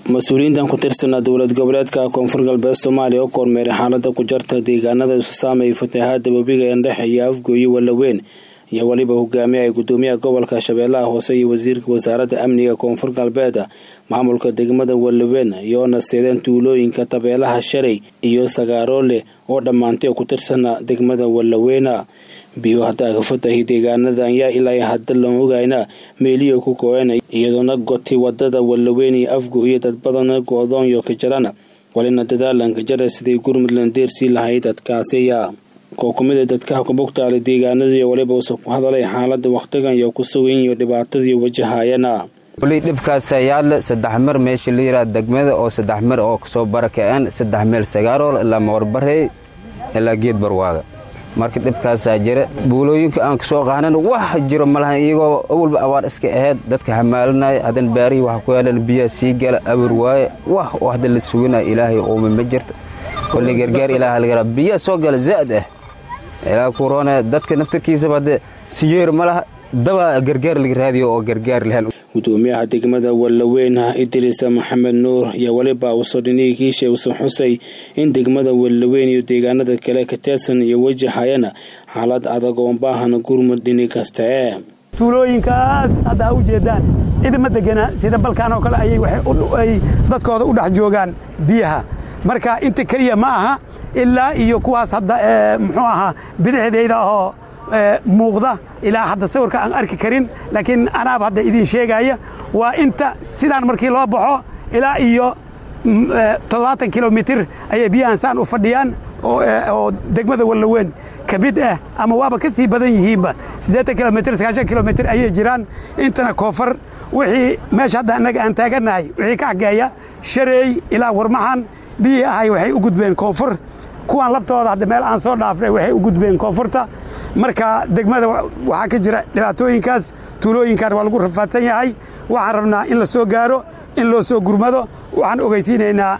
mas-uuliyiintan ku tirsanaa dowlad goboleedka koonfur galbeed soomaaliya oo kormeeray xaalada ku jarta deegaanada isu saameeya fatahaada webiga eendhexe iyo afgooye wallaweyn iyo weliba hogaamiye ay gudoomiyaha gobolka shabeellaha hoose iyo wasiirka wasaaradda amniga koonfur galbeed maamulka degmada wallaweyn iyoona seedeen tuulooyinka tabeelaha shalay iyo sagaaroole oo dhammaantay ku tirsana degmada wallaweyna biyo hadaaga fatahi deegaanada ayaa ilaa hadda loon ogayna meeliyo ku go-een iyadoona gotay wadada wallaweyn iyo afgo iyo dad badana go-doonyo ka jirana walina dadaalanka jara siday gurmudland deersii lahayd dadkaasiya koo kumida dadkaha kubugtaala deegaanadii waliba usa ku hadalay xaalada wakhtigan iyo ku sugan iyo dhibaatadii wajahayana weli dhibkaas yaadle saddex mar meesha la yidhaha degmada oo saddex mar oo kasoo barakaceen saddex meel sagaarool ilaa mawarbarey ilaa geed barwaaga marka dhibkaasaa jira buulooyinka aan kasoo qaanan wax jiro malahan iyagoo awalba abaar iska ahayd dadka hamaalinaya hadan baarihii waxa ku yaalan biyaha sii gala awir waaye wax oo hadda la suganaya ilaahay uuma ma jirto kolli gargaar ilaaha lagaraa biyaha soo gala zaa'd ah ilaa kuroone dadka naftarkiisaba haddee siyeer ma laha daba gargaar laga raadiyo oo gargaar lahan gudoomiyaha degmada wallaweyn idriisa maxamed nuur iyo weliba uso dhiniigiisha usu xusay in degmada wallaweyn iyo deegaanada kale ka tirsan iyo wajahayana xaalad adag oo baahan gurmud dhini kasta ee tuulooyinkaas hadda ha u jeedaan idima degana sida balkaan oo kale ayay dadkooda u dhex joogaan biyaha marka inta keliya ma aha ilaa iyo kuwaas hadda muxuu ahaa bidixdayda oo muuqda ilaa hadda sawirka aan arki karin laakiin anaaba hadda idiin sheegaya waa inta sidaan markii loo baxo ilaa iyo toddobaatan kilomitir ayay biyahan saan u fadhiyaan oo degmada wallaweyn ka mid ah ama waaba ka sii badan yihiinba siddeetan kilomitir sagaashan kilomitir ayay jiraan intana koonfur wixii meesha hadda annaga aan taagannahay wixii ka xageeya shareey ilaa warmaxan biyii ahay waxay u gudbeen koonfur kuwan laftooda hadda meel aan soo dhaafnay waxay u gudbeen koonfurta marka degmada waxaa ka jira dhibaatooyinkaas tuulooyinkan waa lagu rafaadsan yahay waxaan rabnaa in la soo gaaro in loo soo gurmado waxaan ogeysiinaynaa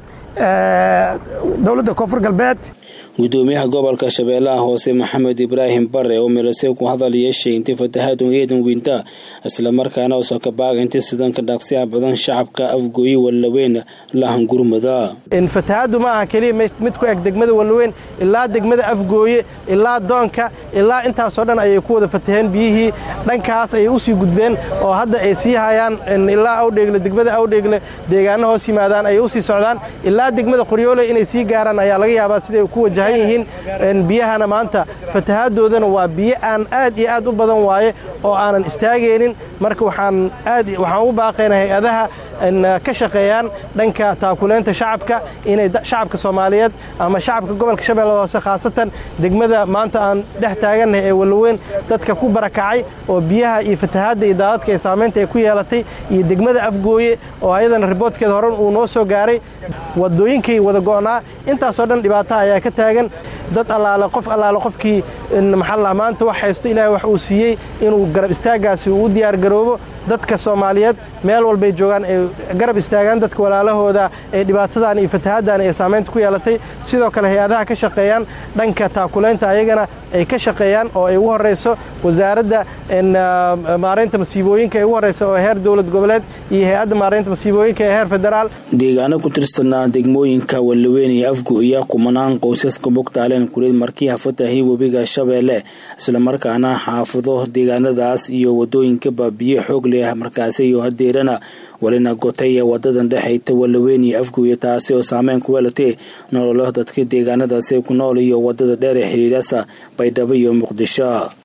dowladda koonfur galbeed gudoomiyaha gobolka shabeellaha hoose maxamed ibraahim bare oo milasey ku hadal yeeshay intii fatahaadun eedan weynta islamarkaana uso ka baaga intii sidanka dhaqsiya badan shacabka afgooye wallaweyn lahan gurmada fatahaaddu ma aha keliya mid ku eg degmada wallaweyn ilaa degmada afgooye ilaa doonka ilaa intaasoo dhan ayay ku wada fataheen biyihii dhankaas ayay u sii gudbeen oo hadda ay sii hayaan ilaa awdheegle degmada awdheegle deegaano hoos yimaadaan ayay u sii socdaan ilaa degmada qoryoole inay sii gaaraan ayaa laga yaabaa siday ku wajahan yihiin biyahana maanta fatahaaddoodana waa biyo aan aad iyo aad u badan waaye oo aanan istaagaynin marka waxaan aad waxaan u baaqaynaa hay-adaha ka shaqeeyaan dhanka taakuleynta shacabka inay shacabka soomaaliyeed ama shacabka gobolka shabeellada hoose khaasatan degmada maanta aan dhex taagannahay ee wallaweyn dadka ku barakacay oo biyaha iyo fatahaadda iyo daadadka ee saamaynta ay ku yeelatay iyo degmada afgooye oo ayadana riboodkeeda horan uu noo soo gaaray wadooyinkay wada go'naa intaasoo dhan dhibaataha ayaa ka taagan dad allaale qof allaale qofkii maxalla maanta wax haysto ilaahay wax uu siiyey inuu garab istaaggaasi uu u diyaargaroobo dadka soomaaliyeed meel walbay joogaan ay garab istaagaan dadka walaalahooda ee dhibaatadan iyo fatahaaddan ee saamaynta ku yeelatay sidoo kale hay-adaha ka shaqeeyaan dhanka taakulaynta ayagana ay ka shaqeeyaan oo ay ugu horrayso wasaaradda maaraynta masiibooyinka ay ugu horraysa oo heer dowlad goboleed iyo hay-adda maaraynta masiibooyinka ee heer federaal deegaano ku tirsanaa degmooyinka wallaweyn iyo afgo iyo kumanaan qoysaska bogtaaleen kuleed markiiha fatahii webiga shabeelle islamarkaana xaafado deegaanadaas iyo wadooyinka baabiye xoog leh markaasi iyo hadeerana walina gotay ee wadadan dhexayta wallaweyn iyo afgoiyo taasi oo saameyn ku weelatay nololo dadka deegaanadaasi ku nool iyo wadada dheer ee xiriirasa baydhabo iyo muqdisho